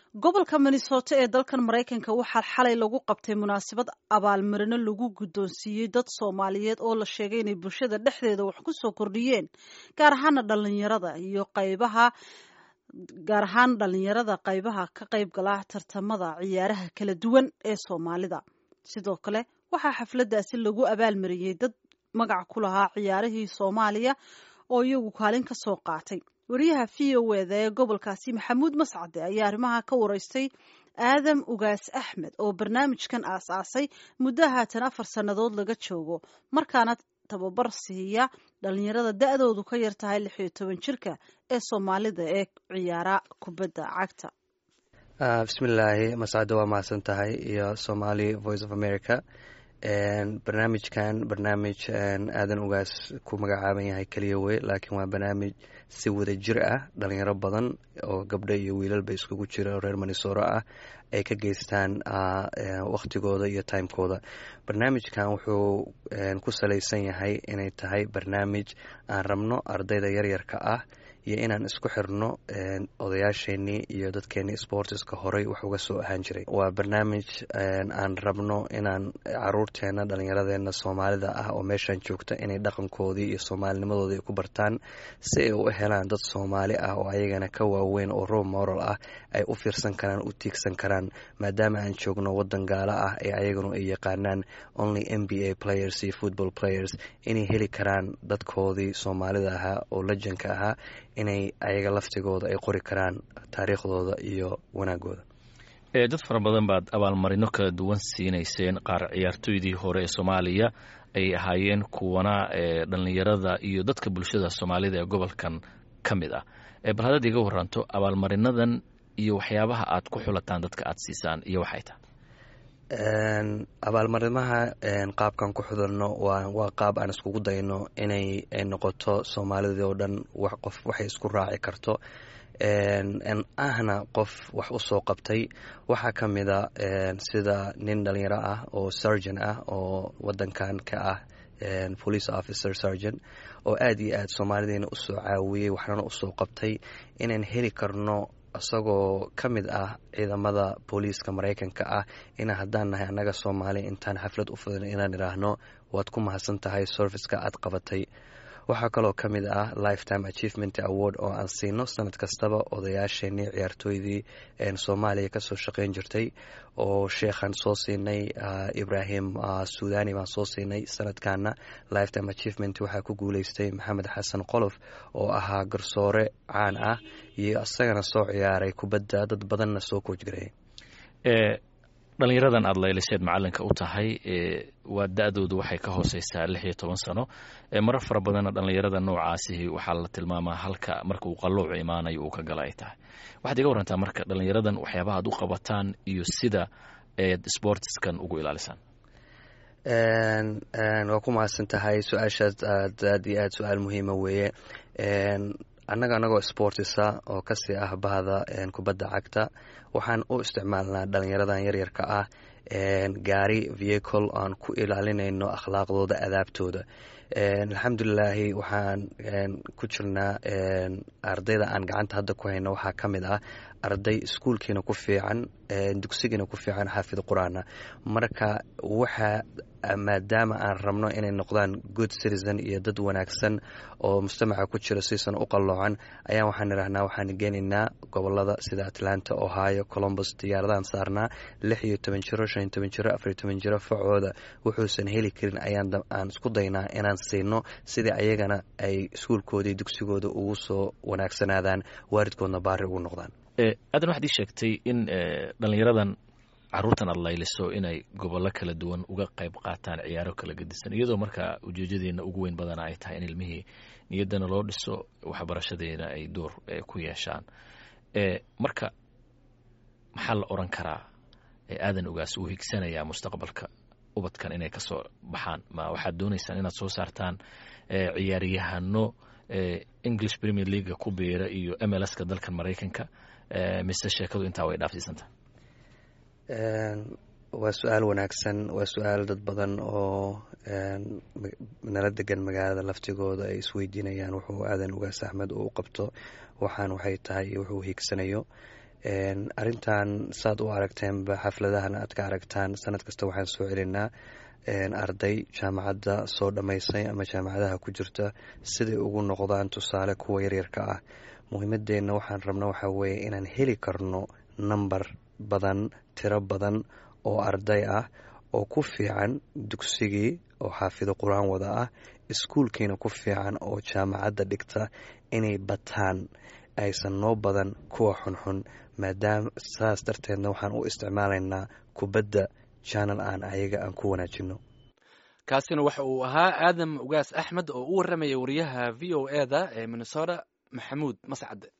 gobolka minnesota ee dalkan maraykanka waxaa xalay lagu qabtay munaasabad abaalmarino lagu guddoonsiiyey dad soomaaliyeed oo la sheegay inay bulshada dhexdeeda wax ku soo kordhiyeen gaar ahaana dhalinyarada iyo qaybaha gaar ahaan dhalinyarada qaybaha ka qayb gala tartamada ciyaaraha kala duwan ee soomaalida sidoo kale waxaa xafladdaasi lagu abaalmariyey dad magac ku lahaa ciyaarihii soomaaliya oo iyagu kaalin ka soo qaatay wariyaha v o eda ee gobolkaasi maxamuud mascade ayaa arrimaha ka wareystay aadam ugaas axmed oo barnaamijkan aas-aasay muddo haatan afar sannadood laga joogo markaana tababar siiya dhalinyarada da-doodu ka yar tahay lix iyo toban jirka ee soomaalida ee ciyaara kubadda cagta bismillaahi mascade waa mahadsan tahay iyo somali voice of america barnaamijkan barnaamij aadan ugaas ku magacaaban yahay keliya wey laakiin waa barnaamij si wada jir ah dhalinyaro badan oo gabdho iyo wiilalba iskugu jira oo reer manisoro ah ay ka geystaan wakhtigooda iyo timekooda barnaamijkan wuxuu ku salaysan yahay inay tahay barnaamij aan rabno ardayda yaryarka ah iyo inaan isku xirno odayaasheenii iyo dadkeenii sportiska horey wax uga soo ahaan jiray waa barnaamij aan rabno inaan caruurteena dhallinyaradeena soomaalida ah oo meeshan joogta inay dhaqankoodii iyo soomaalinimadooda ay ku bartaan si ay u helaan dad soomaali ah oo ayagana ka waaweyn oo role moral ah ay u fiirsan karaan u tiigsan karaan maadaama aan joogno wadan gaalo ah ee ayaganu ay yaqaanaan only m b a players iyo football players inay heli karaan dadkoodii soomaalida ahaa oo lejanka ahaa inay ayaga laftigooda ay qori karaan taariikhdooda iyo wanaagooda dad fara badan baad abaalmarino kala duwan siinayseen qaar ciyaartooydii hore ee soomaaliya ay ahaayeen kuwana dhalinyarada iyo dadka bulshada soomaalida ee gobolkan ka mid ah bal haddaad iga waranto abaalmarinadan iyo waxyaabaha aad ku xulataan dadka aad siisaan iyo waxay tahay abaalmarimaha qaabkan ku xudalno waa qaab aan iskugu dayno inay noqoto soomaalidii oo dhan qof waxay isku raaci karto ahna qof wax u soo qabtay waxaa ka mida sida nin dhalinyaro ah oo surgeon ah oo wadankan ka ah police officer surgeon oo aada iyo aada soomaalidiina usoo caawiyey waxnana usoo qabtay inaan heli karno isagoo ka mid ah ciidamada booliiska maraykanka ah ina haddaan nahay annaga soomaali intaan xaflad u fudin inaan idhaahno waad ku mahadsan tahay serviceka aad qabatay waxaa kaloo ka mid ah lifetime achievement award oo aan siino sanad kastaba odayaasheenii ciyaartooydii soomaaliya kasoo shaqeyn jirtay oo sheekhaan soo siinay ibrahim suudani baan soo siinay sanadkana lifetime achievement waxaa ku guuleystay maxamed xasan qolof oo ahaa garsoore caan ah iyo isagana soo ciyaaray kubadda dad badanna soo koojgareeyay dhalinyaradan aada layliseed macalinka u tahay waa da-doodu waxay ka hooseysaa lix iyo toban sano marar fara badanna dhallinyarada noocaasihi waxaa la tilmaamaa halka marka uu qalloucu imaanayo uu ka gala ay tahay waxaad iga warantaa marka dhalinyaradan waxyaabaha aad u qabataan iyo sida eed sportiskan ugu ilaalisaan waa ku mahadsan tahay su-aashaas aad aad iyo aad su-aal muhiima weeye annaga anagoo sportisa oo kasii ah bahda kubadda cagta waxaan u isticmaalnaa dhalinyaradan yaryarka ah gaari vehicle aan ku ilaalinayno akhlaaqdooda adaabtooda alxamdulilaahi waxaan ku jirnaa ardayda aan gacanta hadda ku hayno waxaa ka mid ah arday iskuulkiina ku fiican dugsigiina ku fiican xaafid qur-aana marka waxa maadaama aan rabno inay noqdaan good citizen iyo dad wanaagsan oo mujtamaca ku jira siisan u qalloocan ayaan waxaan idhahnaa waxaan geenaynaa gobolada sida atlanta ohio colombus diyaaradahan saarnaa lix iyo toban jiro shan iyo toban jiro afar iyo toban jiro facooda wuxuusan heli karin ayaan aan isku daynaa inaan siino sidii ayagana ay iskuulkoodii dugsigooda ugu soo wanaagsanaadaan waalidkoodna baari ugu noqdaan aadan waxaad ii sheegtay in dhalinyaradan caruurtan aad layliso inay gobollo kala duwan uga qayb qaataan ciyaaro kala gedisan iyadoo markaa ujeejadeena ugu weyn badana ay tahay in ilmihii niyaddana loo dhiso waxbarashadeena ay door ku yeeshaan marka maxaa la oran karaa aadan ogaas uu higsanayaa mustaqbalka ubadkan inay ka soo baxaan ma waxaad doonaysaan inaad soo saartaan ciyaaryahano english premier leaga ku biira iyo mlska dalkan maraykanka mise sheekadu intaa way dhaafsiisanta waa su-aal wanaagsan waa su-aal dad badan oo nala degan magaalada laftigooda ay isweydiinayaan wuxuu aadan ugaas axmed uu qabto waxaan waxay tahay iyo wuxuu hiigsanayo arrintan saad u aragteenba xafladahana aad ka aragtaan sanad kasta waxaan soo celinaa arday jaamacadda soo dhammaysay ama jaamacadaha ku jirta siday ugu noqdaan tusaale kuwa yaryarka ah muhiimadeenna waxaan rabna waxaa weeye inaan heli karno namber badan tiro badan oo arday ah oo ku fiican dugsigii oo xaafido qur-aan wada ah iskuulkiina ku fiican oo jaamacadda dhigta inay bataan aysan noo badan kuwa xunxun maadaama saas darteedna waxaan u isticmaalaynaa kubadda janal aan ayaga aan ku wanaajino kaasina waxa uu ahaa aadam ugaas axmed oo u warramaya wariyaha v o e da ee minnesota maxamuud mascade